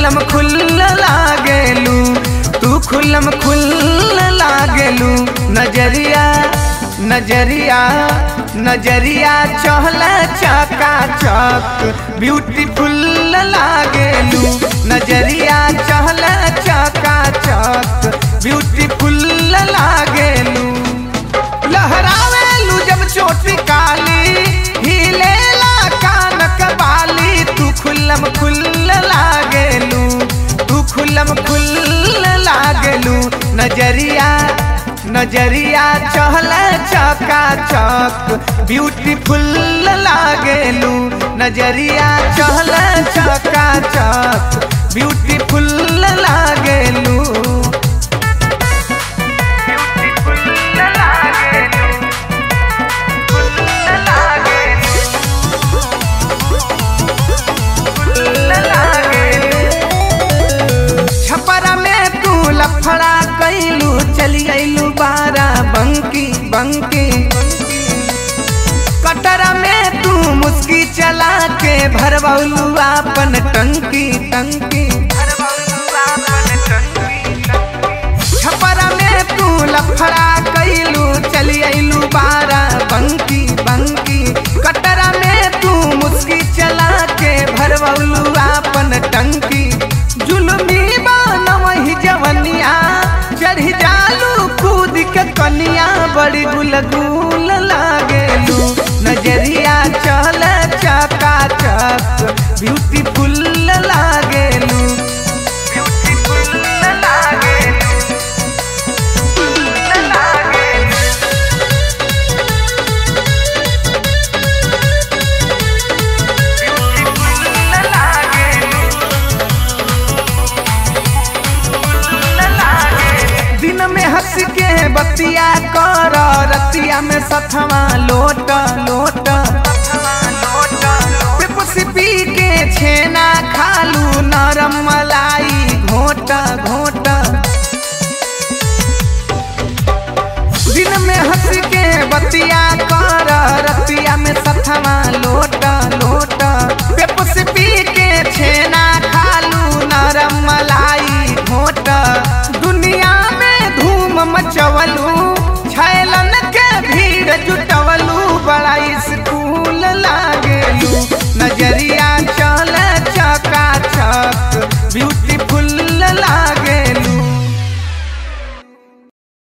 खुल्लम खुल्ल लागेलू तू खुल्लम खुल्ल लागेलू नजरिया नजरिया नजरिया चहला चका चक ब्यूटीफुल लागेलू नजरिया चहला चका चक ब्यूटीफुल लागेलू लहरावेलू जब चोटी काली हिलेला कानक बाली तू खुल्लम खुल्ल लागेलू तू खुल्लम खुल्ल लागेलू नजरिया नजरिया चहला चका चक ब्यूटीफुल लागेलू नजरिया चहला चका चक ब्यूटीफुल लागेलू छपरा में तू लफड़ा कैलू चली गईलू बारा बंकी बंकी कटरा में तू मुस्की चला के भरबौलू आपन टंकी टंकी छपरा में तू लफड़ा कैलू चली अइलू बारा बंकी बंकी कटरा में तू मुस्की चला के भरबौलू आपन टंकी जुलमी बान वही जवनिया चढ़ी जालू कूद के कनिया बड़ी गुलगुल लागेलू नजरिया चल चका चक ब्यूटीफुल लागेलू ब्यूटीफुल लागेलू दिन में हंस के बतिया कर रतिया में सथवा लोट लोट